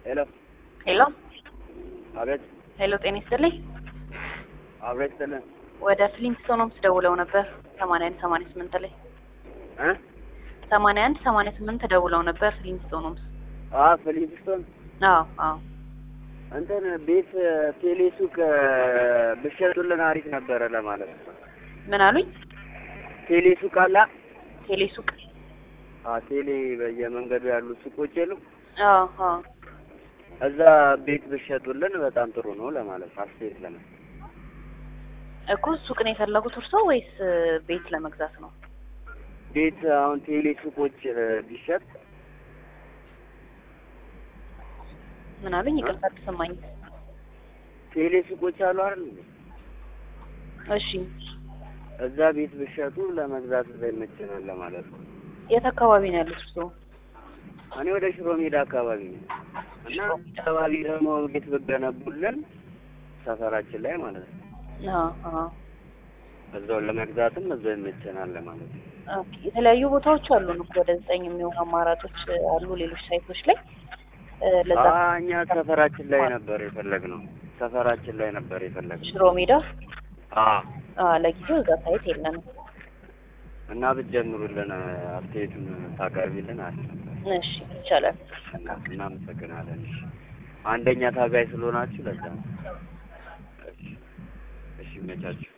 ሄሎ ሄሎ አቤት ሄሎ፣ ጤና ይስጥልኝ። አቤት ስልን ወደ ፍሊንስቶኖምስ ደውለው ነበር ሰማንያ አንድ ሰማንያ ስምንት ላይ እ ሰማንያ አንድ ሰማንያ ስምንት ደውለው ነበር ፍሊንስቶኖምስ። አ ፍሊንስቶን አዎ አዎ እንትን ቤት ቴሌ ሱቅ ብሸጡልን አሪፍ ነበረ ለማለት ነው። ምን አሉኝ? ቴሌ ሱቅ አላ ቴሌ ሱቅ። አ ቴሌ በየመንገዱ ያሉ ሱቆች የሉ አዎ አዎ እዛ ቤት ብሸጡልን በጣም ጥሩ ነው ለማለት አስተያየት ለምን እኮ ሱቅ ነው የፈለጉት እርሶ ወይስ ቤት ለመግዛት ነው? ቤት አሁን ቴሌ ሱቆች ቢሸጥ ምን አሉኝ? ይቅርታ አልተሰማኝም። ቴሌ ሱቆች አሉ አይደል እንዴ? እሺ እዛ ቤት ብሸጡ ለመግዛት ይመችናል ለማለት ነው። የት አካባቢ ነው ያሉት እርሶ? እኔ ወደ ሽሮ ሜዳ አካባቢ ነው እና አካባቢ ደግሞ ቤት ብገነቡልን ሰፈራችን ላይ ማለት ነው አዎ አዎ እዛው ለመግዛትም እዛው ይመቸናል ለማለት ነው። ኦኬ የተለያዩ ቦታዎች አሉን እኮ ወደ ዘጠኝ የሚሆኑ አማራጮች አሉ ሌሎች ሳይቶች ላይ እ ለዛ አ እኛ ሰፈራችን ላይ ነበር የፈለግነው ሰፈራችን ላይ ነበር የፈለግነው። ሽሮ ሜዳ አ አ ለጊዜው እዛ ሳይት የለንም። እና ብትጀምሩልን አስተያየቱን ታቀርቢልን አለ እሺ ይቻላል። እናመሰግናለን። እሺ አንደኛ ታጋይ ስለሆናችሁ ለዛ ነው። እሺ እሺ መቻችሁ